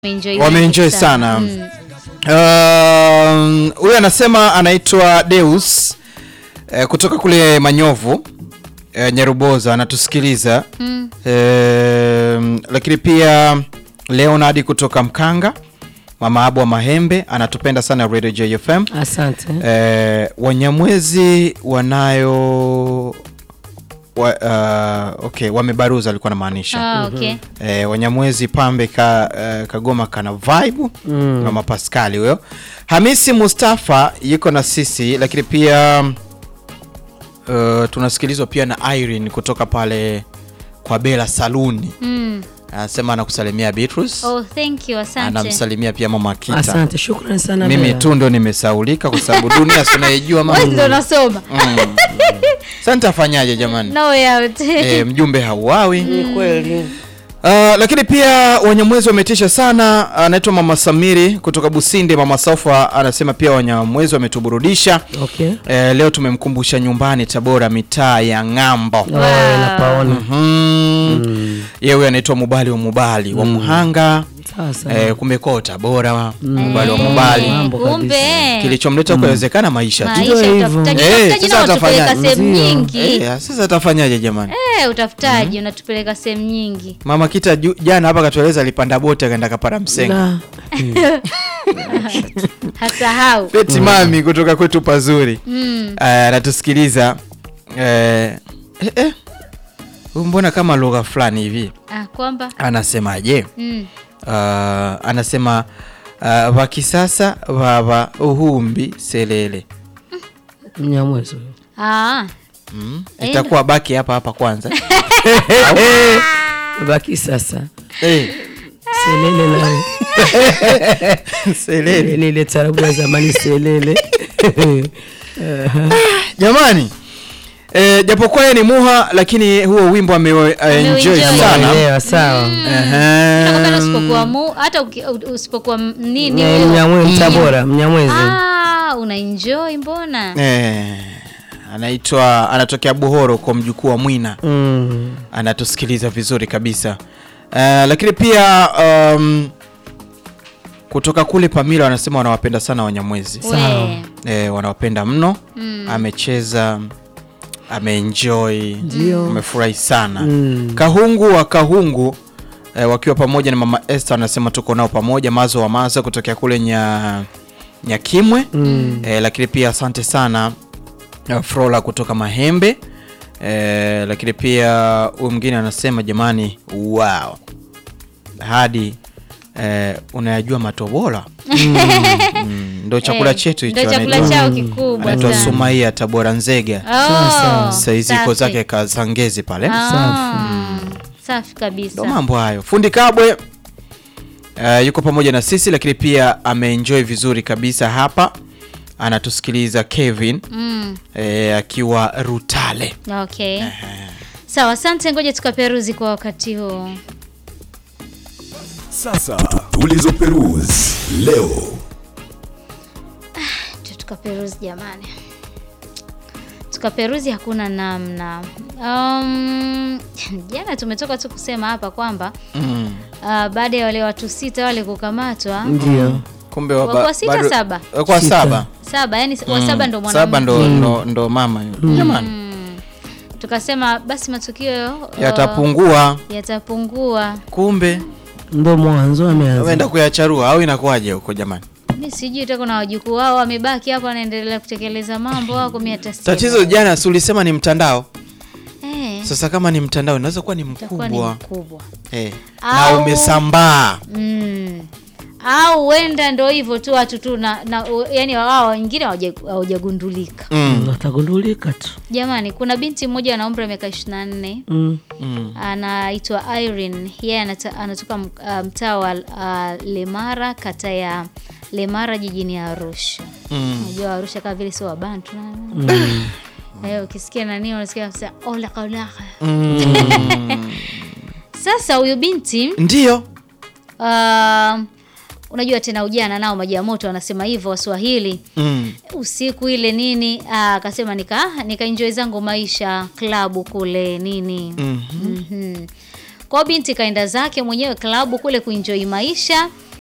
Wameenjoy Wameenjoy wengi sana. Mm. Um, huyu anasema anaitwa Deus eh, kutoka kule Manyovu eh, Nyaruboza anatusikiliza Mm. eh, lakini pia Leonard kutoka Mkanga, mama Abu wa Mahembe anatupenda sana Radio JFM. Asante. Eh, Wanyamwezi wanayo wa, uh, okay, wamebaruza alikuwa anamaanisha Ah, okay. Eh, Wanyamwezi pambe ka, eh, Kagoma kana vibe Mm. mama Pascali huyo. Hamisi Mustafa yuko na sisi, lakini pia uh, tunasikilizwa pia na Irene kutoka pale kwa Bela Saluni, Mm. anasema anakusalimia Beatrice, Oh, thank you. Asante. anamsalimia pia mama Kita. Asante, shukrani sana. Mimi Bella. tu ndo nimesaulika kwa sababu dunia sinaijua Wewe mama. ndio unasoma. Mm. Sasa nitafanyaje jamani? No way out. Eh, mjumbe hauawi. Ni kweli. Uh, lakini pia Wanyamwezi wametisha sana. Anaitwa Mama Samiri kutoka Businde. Mama Saufa anasema pia Wanyamwezi wametuburudisha. Okay. Eh, leo tumemkumbusha nyumbani Tabora, mitaa ya ng'ambo. Oh, napaona. Mhm. Yeye huyo anaitwa Mubali wa Mubali wa Muhanga. Sasa. Eh, kumekuwa Tabora, Mubali wa Eh, Mubali. Mambo Kumbe. Kilichomleta kuwezekana maisha tu. Maisha Ndio hivyo. utafutaji. Eh, Utafutaji sasa nao unatupeleka atafanyaje? sehemu Ndio. nyingi. Eh, sasa atafanyaje jamani? Eh, utafutaji unatupeleka sehemu nyingi. Mama Kita ju- jana hapa katueleza alipanda boti akaenda kapara msenga. Na. Hasahau. Beti mami kutoka kwetu pazuri Mm. Eh, anatusikiliza eh, eh, eh. Huyu mbona kama lugha fulani hivi Ah, kwamba anasemaje? mm. Uh, anasema uh, vakisasa vava uhumbi selele Mnyamwezi huyo. Ah. mm. Eh. itakuwa baki hapa hapa kwanza Baki sasa. eh, Selele nayo. selele Ile ile tarabu ya zamani selele. jamani eh, japokuwa yeye ni muha lakini huo wimbo ameenjoy Ameuenjoy. sana Elewa sawa. Nakwambia Ehe. usipokuwa mu hata uki- usipokuwa m- nini Eh, huyo. Mnyamwezi Tabora, Mnyamwezi. Ah, una enjoy mbona? Eh, anaitwa anatokea Buhoro kwa mjukuu wa Mwina Mm. anatusikiliza vizuri kabisa uh, lakini pia um, kutoka kule Pamila wanasema wanawapenda sana Wanyamwezi Sawa. We. eh, wanawapenda mno Mm. amecheza ameenjoy Ndio. amefurahi sana Mm. Kahungu wa Kahungu eh, wakiwa pamoja na mama Esther wanasema tuko nao pamoja mazo wa mazo kutokea kule nya Nyakimwe Mm. eh, lakini pia asante sana uh, Frola kutoka Mahembe eh, lakini pia huyu mwingine anasema jamani, wow, hadi eh, unayajua matobola mm, ndo chakula Eh, chetu hicho. Ndio chakula anaitwa- chao kikubwa anaitwa sana. Sumaia Tabora Nzega, Oh, saizi iko safi. zake Kazangezi pale. Ah, Safi kabisa. Ndo mambo hayo. Fundi Kabwe uh, yuko pamoja na sisi, lakini pia ameenjoy vizuri kabisa hapa, anatusikiliza Kevin Mm, eh, akiwa Rutale. okay. Sawa, asante, ngoja tukaperuzi kwa wakati huu. Sasa tulizoperuzi leo. Tu- tukaperuzi jamani, tukaperuzi hakuna namna. Um, jana tumetoka tu kusema hapa kwamba Mm. uh, baada ya wale watu sita wale kukamatwa Ndio. Kumbe wa- Wakuwa ba- sita, bado- saba? wakuwa Sita. saba saba, yani wa saba ndo mwanamke. saba ndo, ndo, ndo mama yule. jamani Tukasema basi matukio uh, yatapungua yatapungua. kumbe Ndo mwanzo ameanza. ameenda kuyacharua au inakuwaje huko jamani Mi sijui tako na wajukuu wao wamebaki hapa wanaendelea kutekeleza mambo wako mi hata sijui. tatizo jana si ulisema ni mtandao eh, sasa kama ni mtandao inaweza kuwa ni itakuwa ni mkubwa mkubwa eh, na Au- umesambaa mm. au huenda ndo hivyo tu watu tu na, na yani wao wengine hawaja- hawajagundulika mm. Atagundulika tu. jamani kuna binti mmoja ana umri wa miaka 24 Mm. Mm. anaitwa Irene yeye anata- anatoka m- ah, mtaa wa uh, Lemara kata ya Lemara jijini Arusha Mm. unajua Arusha kama vile sio wabantu na Mm. Eh, ukisikia nani unasikia kabisa olaka olaka. Mm. Sasa huyu binti ndio uh, unajua tena ujana nao maji ya moto wanasema hivyo Waswahili. mm. Usiku ile nini ah, akasema nika nika enjoy zangu maisha klabu kule nini. Mhm. Mhm. Kwa hiyo binti kaenda zake mwenyewe klabu kule kuenjoy maisha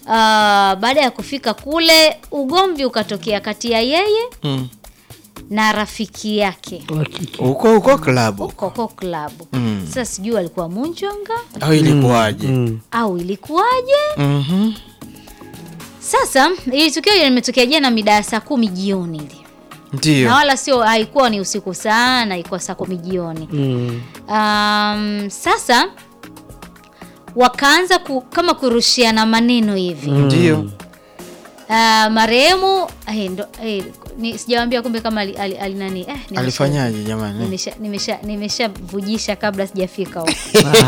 baada ya kufika kule ugomvi ukatokea kati ya yeye Mm. na rafiki yake wa kike. Huko huko klabu koko klabu Mm. sasa sijui alikuwa munjonga au ilikuwaje? Mm. au ilikuwaje Mhm. sasa ili tukio limetokea jana mida ya saa kumi jioni ile Ndio. na wala sio haikuwa ni usiku sana ilikuwa saa kumi jioni Mm. um, sasa wakaanza ku, kama kurushiana maneno hivi Ndio. uh, marehemu eh, ndo, eh, ni, sijawambia kumbe kama ali, ali, ali nani eh, nimesha- Alifanyaje jamani? nimesha nimesha nimeshavujisha kabla sijafika huko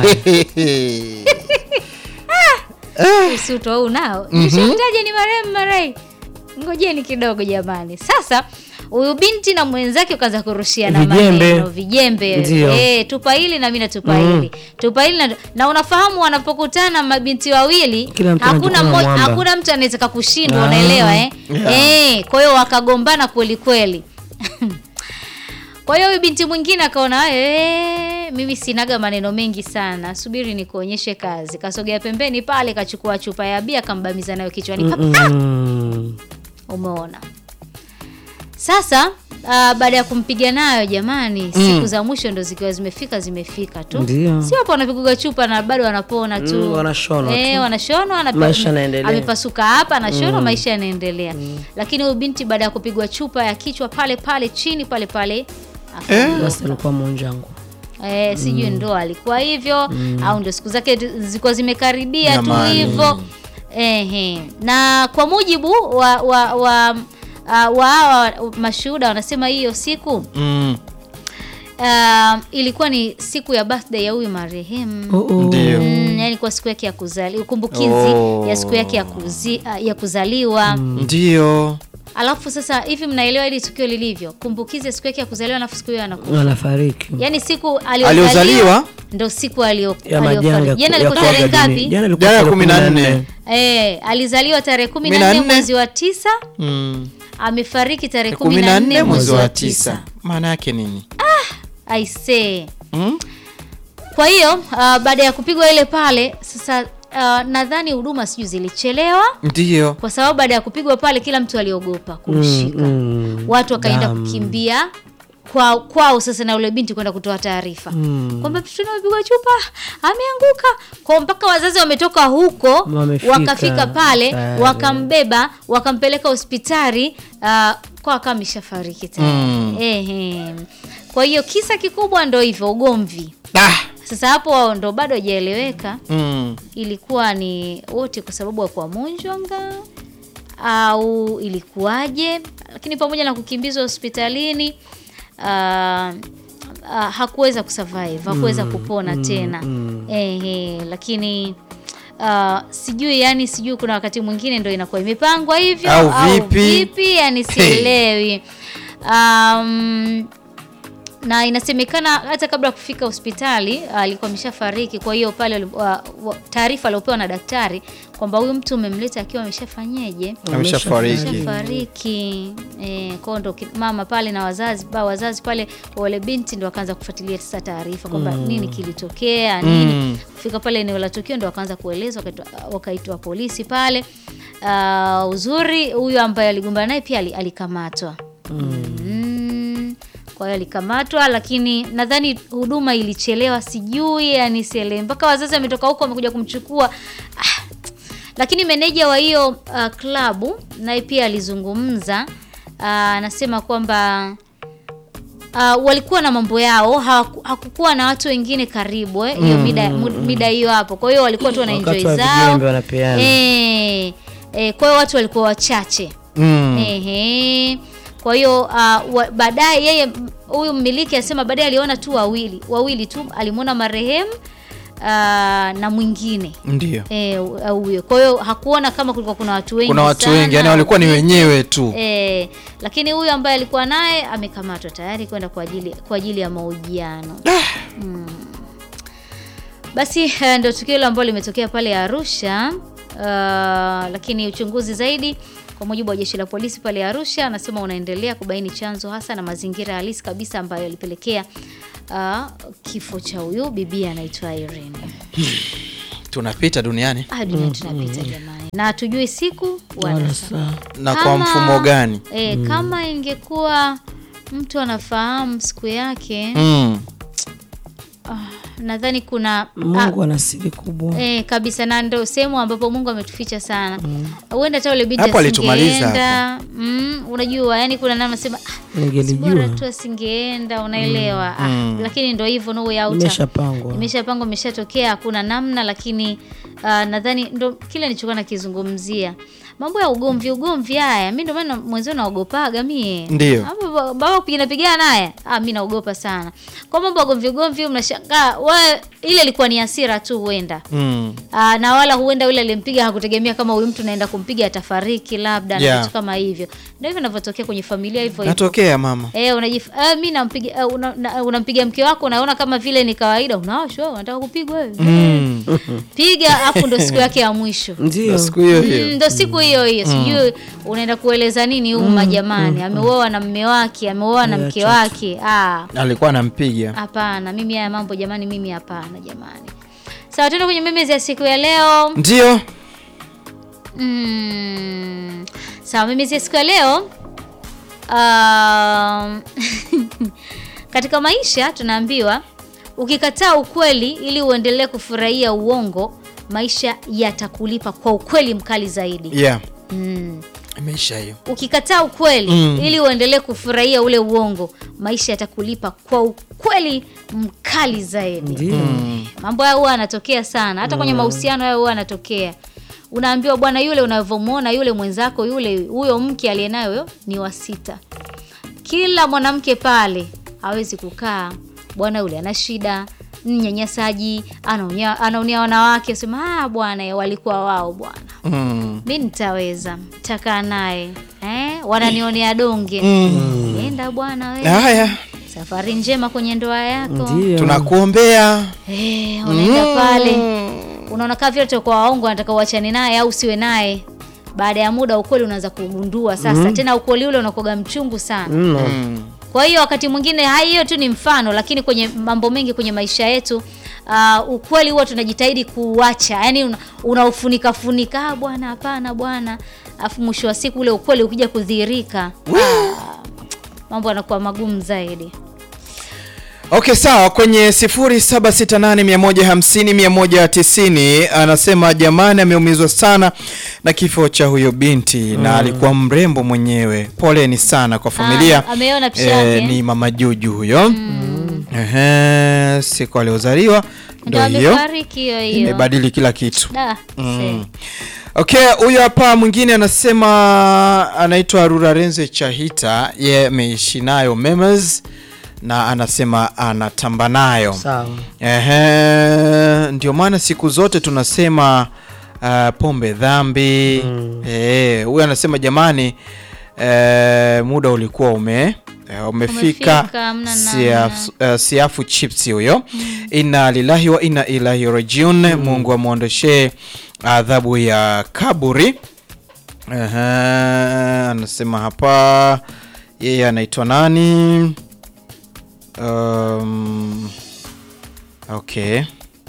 usuto huu nao nishamtaja ni marehemu marai ngojeni kidogo jamani sasa huyu binti na mwenzake ukaanza kurushiana Vijembe. maneno vijembe Ndio. eh, tupa hili na mimi natupa hili tupa hili na, na unafahamu wanapokutana mabinti wawili Kila mtu hakuna anajikuna mmoja mwamba. hakuna mtu anaweza kushindwa Ah. unaelewa eh? Yeah. eh, kwa hiyo wakagombana kweli kweli kwa hiyo huyu binti mwingine akaona "Eh, mimi sinaga maneno mengi sana subiri nikuonyeshe kazi kasogea pembeni pale kachukua chupa ya bia akambamiza nayo kichwani pap, Mm. umeona sasa uh, baada ya kumpiga nayo jamani siku za mwisho ndo zikiwa zimefika zimefika tu Ndio. sio hapo wanapiguga chupa na bado wanapona tu Mm, wanashonwa eh, tu. wanashonwa anapa- Maisha yanaendelea. amepasuka hapa anashonwa maisha yanaendelea lakini huyu binti baada ya kupigwa chupa ya kichwa pale pale chini pale pale akaondoka. Basi alikuwa monjangu. Eh, sijui ndo alikuwa hivyo au ndo siku zake zilikuwa zimekaribia tu Jamani. hivyo Ehe. na kwa mujibu wa wa wa uh, wa hawa mashuhuda wanasema hiyo siku Mm. uh, ilikuwa ni siku ya birthday ya huyu marehemu Oh, oh. Ndio. Mm, yani kwa siku yake ya kuzaliwa kumbukizi Oh. ya siku yake ya, kuzi, uh, ya kuzaliwa Ndio. alafu sasa hivi mnaelewa hili tukio lilivyo kumbukizi ya siku yake ya kuzaliwa alafu siku hiyo anakufa Wanafariki. yaani siku Aliozaliwa? aliozaliwa ndo siku alio- Ya majanga aliyofariki. jana ya alikuwa kuaga tarehe dunia. ngapi Jana ilikuwa Jana tarehe kumi na nne. Eh, alizaliwa tarehe kumi Kumi na na nne nne. mwezi wa tisa Mm. amefariki tarehe kumi na nne mwezi wa tisa. Maana yake nini? aisee Mm? kwa hiyo uh, baada ya kupigwa ile pale sasa uh, nadhani huduma sijui zilichelewa Ndio. kwa sababu baada ya kupigwa pale kila mtu aliogopa kumshika mm. watu wakaenda Damu. kukimbia kwao kwao sasa na ule binti kwenda kutoa taarifa kwamba mtoto amepigwa chupa ameanguka kwa mpaka wazazi wametoka huko Wamefika. wakafika pale Tayari. wakambeba wakampeleka hospitali uh, kwa akawa ameshafariki tayari Mm. Ehe. kwa hiyo kisa kikubwa ndo hivyo ugomvi Ah. sasa hapo ndo bado hajaeleweka Mm. ilikuwa ni wote kwa sababu ya kwa munjwanga au ilikuwaje lakini pamoja na kukimbizwa hospitalini uh, uh, hakuweza kusurvive hakuweza kupona tena Ehe, lakini uh, sijui yani sijui kuna wakati mwingine ndo inakuwa imepangwa hivyo Au vipi? vipi yani sielewi um, na inasemekana hata kabla ya kufika hospitali alikuwa ameshafariki. Kwa hiyo pale wali- wa- wa- taarifa aliopewa na daktari kwamba huyu mtu umemleta akiwa ameshafanyeje, Ameshafariki. ameshafariki. E, kwao ndo ki- mama pale na wazazi ba wazazi pale wa wale binti ndo wakaanza kufuatilia sasa taarifa kwamba nini kilitokea nini. Mm. Kufika pale eneo la tukio ndo wakaanza kuelezwa, wakaitwa- wakaitwa polisi pale. Uh, uzuri huyu ambaye aligombana naye pia ali- alikamatwa Mm. Kwa hiyo alikamatwa, lakini nadhani huduma ilichelewa, sijui yani sielewi, mpaka wazazi wametoka huko wamekuja kumchukua ah. Lakini meneja wa hiyo uh, klabu naye pia alizungumza Ah, anasema kwamba uh, walikuwa na mambo yao, hawaku- hakukuwa na watu wengine karibu eh, hiyo mida mida hiyo hapo. Kwa hiyo walikuwa tu wana Wakati enjoy wa zao vijembe wanapeana. eh, eh, kwa hiyo watu walikuwa wachache Mm. Ehe. Kwa hiyo uh, wa- baadaye yeye m- huyu mmiliki asema baadaye aliona tu wawili wawili tu, alimwona marehemu uh, na mwingine Ndio. eh, uh, huyo. Kwa hiyo hakuona kama kulikuwa kuna watu wengi Kuna watu sana, wengi, yani walikuwa ni wenyewe tu. eh, lakini huyu ambaye alikuwa naye amekamatwa tayari kwenda kwa ajili kwa ajili ya mahojiano. Mm. Basi eh, ndio tukio hilo ambalo limetokea pale Arusha. Uh, lakini uchunguzi zaidi kwa mujibu wa jeshi la polisi pale Arusha anasema unaendelea kubaini chanzo hasa na mazingira halisi kabisa ambayo yalipelekea uh, kifo cha huyu bibi anaitwa Irene. Tunapita duniani. Ah, dunia tunapita jamani. na hatujui siku wala wala saa. saa na kwa Kama- mfumo gani E, kama ingekuwa mtu anafahamu siku yake mm. nadhani kuna Mungu ana siri kubwa Eh, kabisa na ndo sehemu ambapo Mungu ametuficha sana. Huenda hata ule binti Hapo alitumaliza asingeenda. Mm, unajua yani kuna namna sema ah, bora ningelijua tu asingeenda unaelewa. Ah, lakini ndo hivyo no way out. imeshapangwa Imeshapangwa imeshatokea hakuna namna lakini ah, nadhani ndo kile nilichokuwa nakizungumzia. Mambo ya ugomvi ugomvi haya mimi ndo maana mwenzio naogopaga mie. Ndio. Hapo ba- baba kupigana pigana naye. Ah mimi naogopa sana. Kwa mambo ya ugomvi ugomvi mnashangaa wewe ile ilikuwa ni hasira tu huenda. Mm. Aa, na wala huenda yule aliyempiga hakutegemea kama huyu mtu naenda kumpiga atafariki labda na Yeah. vitu kama hivyo. Ndio hivyo inavyotokea kwenye familia hivyo hivyo. natokea mama Eh, unajif eh, mimi nampiga eh, una, na- unampiga mke wako unaona kama vile ni kawaida unawashwa unataka kupigwa wewe. mm. Piga afu ndo siku yake ya mwisho. ndio siku hiyo Mm, hiyo ndo siku hiyo hiyo sijui unaenda kueleza nini umma jamani ameuoa na mme wake ameuoa na mke wake ah alikuwa anampiga hapana mimi haya mambo jamani mimi hapana jamani sawa tuende kwenye memezi ya siku ya leo ndio Mm. Sawa, mimi siku ya leo um, katika maisha tunaambiwa ukikataa ukweli ili uendelee kufurahia uongo, maisha yatakulipa kwa ukweli mkali zaidi. yeah Mm. imeisha hiyo Ukikataa ukweli Mm. ili uendelee kufurahia ule uongo, maisha yatakulipa kwa ukweli mkali zaidi. ndio Mambo hayo huwa yanatokea sana, hata kwenye mahusiano hayo huwa yanatokea. Unaambiwa bwana, yule unavyomwona yule mwenzako yule, huyo mke aliyenayo huyo ni wa sita. Kila mwanamke pale hawezi kukaa, bwana yule ana shida, mnyanyasaji, anaonia anaonia wanawake, sema ah, bwana eh, walikuwa wao bwana, mm. mi nitaweza, takaa naye eh, wananionea donge. Nenda bwana wewe, haya safari njema kwenye ndoa yako. ndio tunakuombea Eh, unaenda pale unaona kama vile utakuwa waongo anataka uachane naye au usiwe naye baada ya muda ukweli unaanza kugundua sasa tena ukweli ule unakoga mchungu sana mno mm. kwa hiyo wakati mwingine hai hiyo tu ni mfano lakini kwenye mambo mengi kwenye maisha yetu uh, ukweli huwa tunajitahidi kuuacha yani una- unaufunika funika ah, bwana hapana bwana afu mwisho wa siku ule ukweli ukija kudhihirika ah, mambo yanakuwa magumu zaidi okay sawa kwenye 0768150190 anasema jamani ameumizwa sana na kifo cha huyo binti na alikuwa mrembo mwenyewe poleni sana kwa familia Ah, ameona picha Eh, yake. ni mama juju huyo Ehe, siku aliozaliwa ndo ndo hiyo amefariki hiyo hiyo imebadili kila kitu Da, see. okay huyo hapa mwingine anasema anaitwa rurarenze chahita ye ameishi nayo memes na anasema anatamba nayo sawa Ehe, ndio maana siku zote tunasema uh, pombe dhambi Eh, huyu anasema jamani eh, muda ulikuwa ume eh, umefika Umefika, hamna siafu, uh, siafu chips huyo inna lillahi wa inna ilahi rajiun mungu amwondoshee adhabu ya kaburi Ehe, anasema hapa yeye anaitwa nani um, okay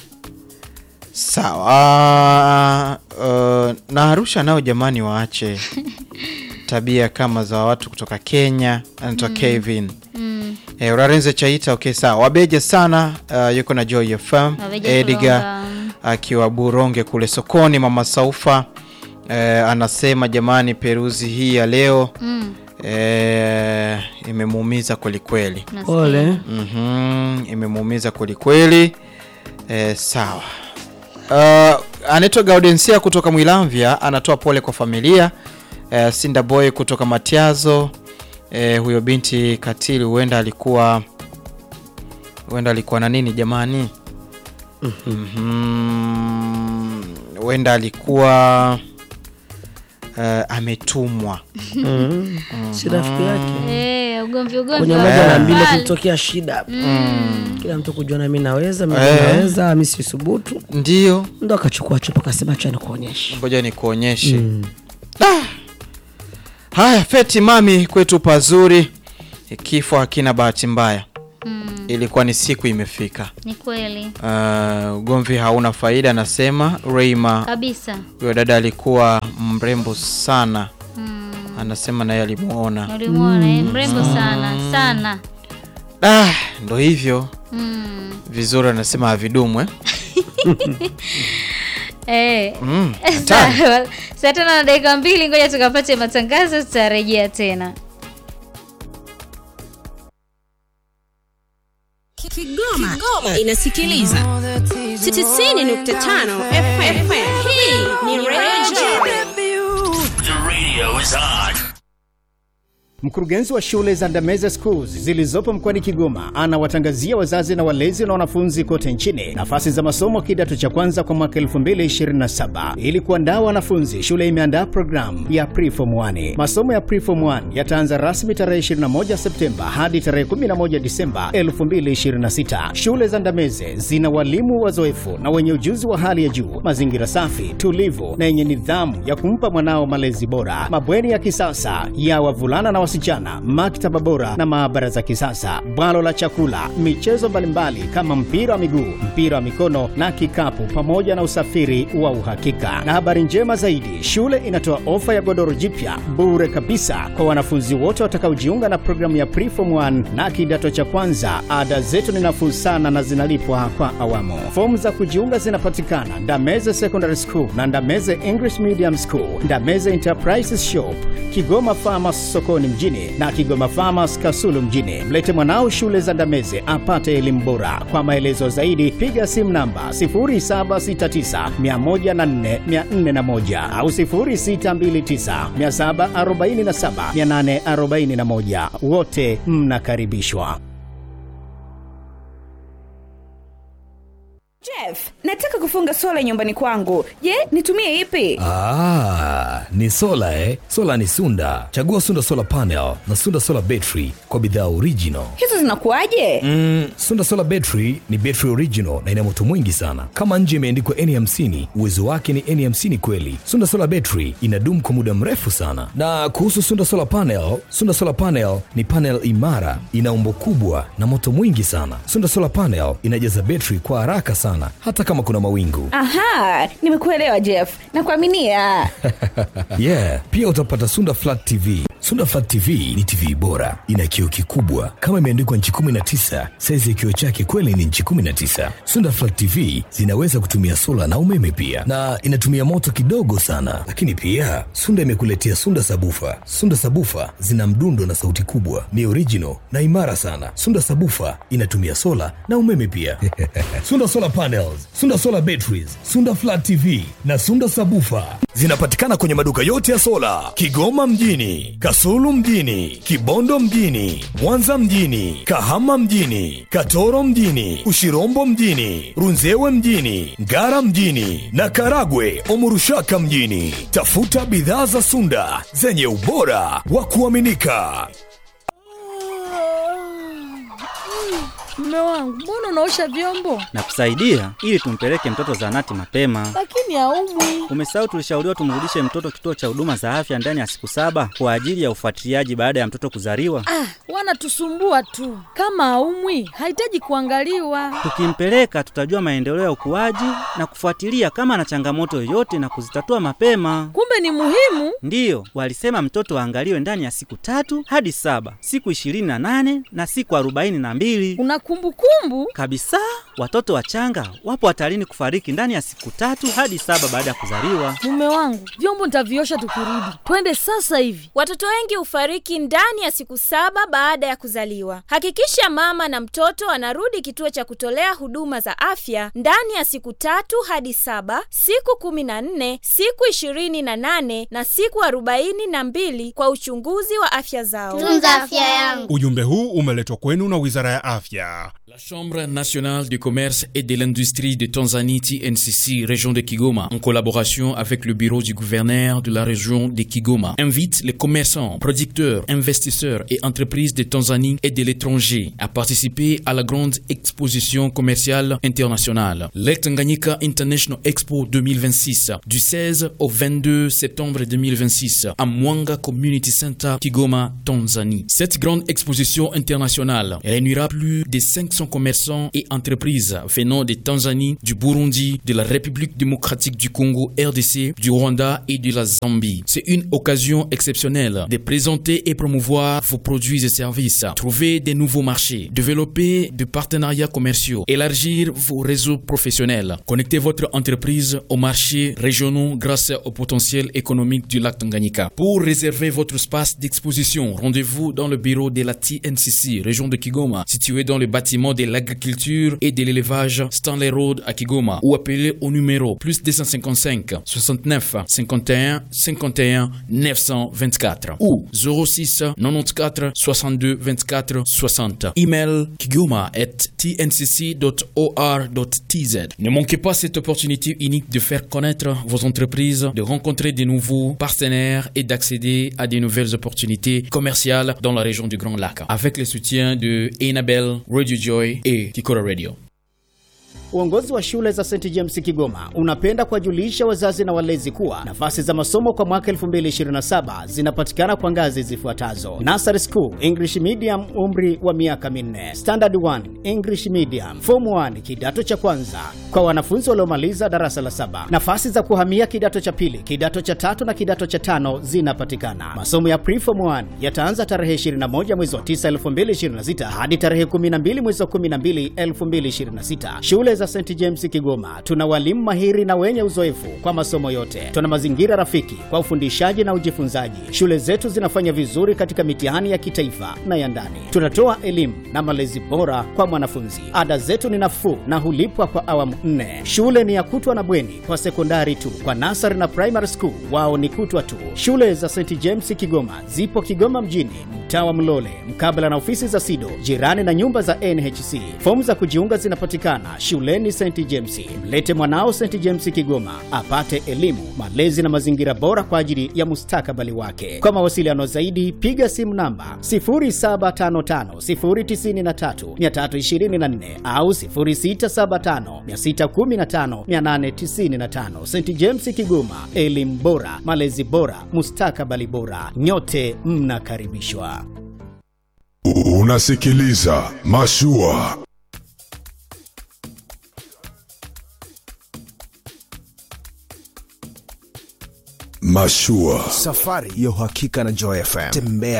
sawa uh, na arusha nao jamani waache tabia kama za watu kutoka kenya anaitwa kevin Mm. Eh, urarenze chaita okay sawa wabeje sana uh, yuko na joy fm Wabeje ediga Kulonga. akiwa buronge kule sokoni mama saufa eh, anasema jamani peruzi hii ya leo Mm. eh, imemuumiza kwelikweli Nasikia. pole mm imemuumiza kwelikweli eh, sawa uh, anaitwa gaudensia kutoka mwilamvya anatoa pole kwa familia eh, sinda boy kutoka matiazo eh, huyo binti katili huenda alikuwa huenda alikuwa na nini jamani Mhm. huenda alikuwa eh, ametumwa Mm. si rafiki yake Eh, ugomvi ugomvi kwenye wa moja na mbili mbali. kulitokea shida kila mtu kujiona mi naweza mi Eh. naweza mi sisubutu ndio ndo akachukua chupa akasema cha nikuonyesha ngoja nikuonyeshe Ah. haya feti mami kwetu pazuri kifo hakina bahati mbaya ilikuwa ni siku imefika. Ni kweli Uh, ugomvi hauna faida, anasema Reima. kabisa. Huyo dada alikuwa mrembo sana, anasema naye alimuona. Ulimwona eh, mrembo sana sana. Ah, ndo hivyo Mm. vizuri, anasema havidumu eh? Eh. Mm, hatari. Sawa. Saa tano na dakika mbili, ngoja tukapate matangazo, tutarejea tena. Kigoma, Kigoma inasikiliza 95 FM. Hii ni Radio Mkurugenzi wa shule za Ndameze Schools zilizopo mkoani Kigoma anawatangazia wazazi na walezi na wanafunzi kote nchini nafasi za masomo kidato cha kwanza kwa mwaka 2027. Ili kuandaa wanafunzi, shule imeandaa programu ya Preform 1. Masomo ya Preform 1 yataanza rasmi tarehe 21 Septemba hadi tarehe 11 Disemba 2026. Shule za Ndameze zina walimu wazoefu na wenye ujuzi wa hali ya juu, mazingira safi, tulivu na yenye nidhamu ya kumpa mwanao malezi bora, mabweni ya kisasa ya wavulana na wasichana, maktaba bora na maabara za kisasa, bwalo la chakula, michezo mbalimbali kama mpira wa miguu, mpira wa mikono na kikapu, pamoja na usafiri wa uhakika. Na habari njema zaidi, shule inatoa ofa ya godoro jipya bure kabisa kwa wanafunzi wote watakaojiunga na programu ya Preform 1 na kidato cha kwanza. Ada zetu ni nafuu sana na zinalipwa kwa awamu. Fomu za kujiunga zinapatikana Ndameze Secondary School na Ndameze English Medium School, Ndameze Enterprises Shop, Kigoma Farmers sokoni mjini na Kigoma Farmers Kasulu mjini. Mlete mwanao shule za Ndameze apate elimu bora. Kwa maelezo zaidi piga simu namba 0769104401 au 0629747841. Wote mnakaribishwa. Jeff, nataka kufunga sola nyumbani kwangu. Je, nitumie ipi? Ah, ni sola eh? Sola ni Sunda. Chagua Sunda Solar Panel na Sunda Solar Battery kwa bidhaa original. Hizo zinakuwaje? Mm, Sunda Solar Battery ni battery original na ina moto mwingi sana. Kama nje imeandikwa N50, uwezo wake ni N50 kweli. Sunda Solar Battery inadumu kwa muda mrefu sana. Na kuhusu Sunda Solar Panel, Sunda Solar Panel ni panel imara, ina umbo kubwa na moto mwingi sana. Sunda Solar Panel inajaza battery kwa haraka sana hata kama kuna mawingu. Aha, nimekuelewa Jeff. Nakuaminia. yeah pia utapata sunda flat tv sunda flat tv ni tv bora ina kioo kikubwa kama imeandikwa nchi 19 saizi ya kioo chake kweli ni nchi 19 sunda flat tv zinaweza kutumia sola na umeme pia na inatumia moto kidogo sana lakini pia sunda imekuletea sunda sabufa sunda sabufa zina mdundo na sauti kubwa ni original na imara sana sunda sabufa inatumia sola na umeme pia sunda solar panels sunda solar batteries sunda flat tv na sunda sabufa zinapatikana kwenye maduka yote ya sola kigoma mjini kasulu mjini kibondo mjini mwanza mjini kahama mjini katoro mjini ushirombo mjini runzewe mjini ngara mjini na karagwe omurushaka mjini tafuta bidhaa za sunda zenye ubora wa kuaminika Mume wangu, mbona unaosha vyombo na kusaidia ili tumpeleke mtoto zahanati mapema. lakini haumwi? Umesahau tulishauriwa tumrudishe mtoto kituo cha huduma za afya ndani ya siku saba kwa ajili ya ufuatiliaji baada ya mtoto kuzaliwa. Ah, wanatusumbua tu. Kama haumwi, hahitaji kuangaliwa. Tukimpeleka tutajua maendeleo ya ukuaji na kufuatilia kama ana changamoto yoyote na kuzitatua mapema. Kumbe ni muhimu. Ndiyo, walisema mtoto aangaliwe ndani ya siku tatu hadi saba, siku ishirini na nane na siku arobaini na mbili Una kumbukumbu? kabisa. Watoto wachanga wapo hatarini kufariki ndani ya siku tatu hadi saba baada ya kuzaliwa. Mume wangu, vyombo nitaviosha tukirudi. Twende sasa hivi. Watoto wengi hufariki ndani ya siku saba baada ya kuzaliwa. Hakikisha mama na mtoto anarudi kituo cha kutolea huduma za afya ndani ya siku tatu hadi saba, siku kumi na nne, siku ishirini na nane na siku arobaini na mbili kwa uchunguzi wa afya zao. Tunza afya yangu. Ujumbe huu umeletwa kwenu na Wizara ya Afya. La Chambre nationale du commerce et de l'industrie de Tanzanie TNCC région de Kigoma en collaboration avec le bureau du gouverneur de la région de Kigoma invite les commerçants, producteurs, investisseurs et entreprises de Tanzanie et de l'étranger à participer à la grande exposition commerciale internationale le Tanganyika International Expo 2026 du 16 au 22 septembre 2026 à Mwanga Community Center Kigoma, Tanzanie. Cette grande exposition internationale réunira plus de 500 600 commerçants et entreprises venant de Tanzanie, du Burundi, de la République démocratique du Congo, RDC, du Rwanda et de la Zambie. C'est une occasion exceptionnelle de présenter et promouvoir vos produits et services, trouver des nouveaux marchés, développer des partenariats commerciaux, élargir vos réseaux professionnels, connecter votre entreprise aux marchés régionaux grâce au potentiel économique du lac Tanganyika. Pour réserver votre espace d'exposition, rendez-vous dans le bureau de la TNCC, région de Kigoma, situé dans le bâtiment de l'agriculture et de l'élevage Stanley Road à Kigoma, ou appelez au numéro plus 255 69 51 51 924 ou 06 94 62 24 60. Email kigoma at tncc.or.tz. Ne manquez pas cette opportunité unique de faire connaître vos entreprises, de rencontrer de nouveaux partenaires et d'accéder à de nouvelles opportunités commerciales dans la région du Grand Lac avec le soutien de Enabel, Radio Joy et Kikora Radio. Uongozi wa shule za St James Kigoma unapenda kuwajulisha wazazi na walezi kuwa nafasi za masomo kwa mwaka 2027 zinapatikana kwa ngazi zifuatazo: Nursery School English Medium, umri wa miaka minne; Standard 1 English Medium; Form 1 kidato cha kwanza kwa wanafunzi waliomaliza darasa la saba. Nafasi za kuhamia kidato cha pili, kidato cha tatu na kidato cha tano zinapatikana. Masomo ya Preform 1 yataanza tarehe 21 mwezi wa 9 2026 hadi tarehe 12 mwezi wa 12 2026. Shule za St James Kigoma tuna walimu mahiri na wenye uzoefu kwa masomo yote. Tuna mazingira rafiki kwa ufundishaji na ujifunzaji. Shule zetu zinafanya vizuri katika mitihani ya kitaifa na ya ndani. Tunatoa elimu na malezi bora kwa mwanafunzi. Ada zetu ni nafuu na hulipwa kwa awamu nne. Shule ni ya kutwa na bweni kwa sekondari tu. Kwa nasari na primary school wao ni kutwa tu. Shule za St James Kigoma zipo Kigoma mjini, mtaa wa Mlole, mkabala na ofisi za SIDO, jirani na nyumba za NHC. Fomu za kujiunga zinapatikana shuleni St James. Mlete mwanao St James Kigoma apate elimu, malezi na mazingira bora kwa ajili ya mustakabali wake. Kwa mawasiliano zaidi, piga simu namba 0755093324 au 0675615895. St James Kigoma, elimu bora, malezi bora, mustakabali bora. Nyote mnakaribishwa. Unasikiliza Mashua. Mashua. Safari ya uhakika na Joy FM. Tembea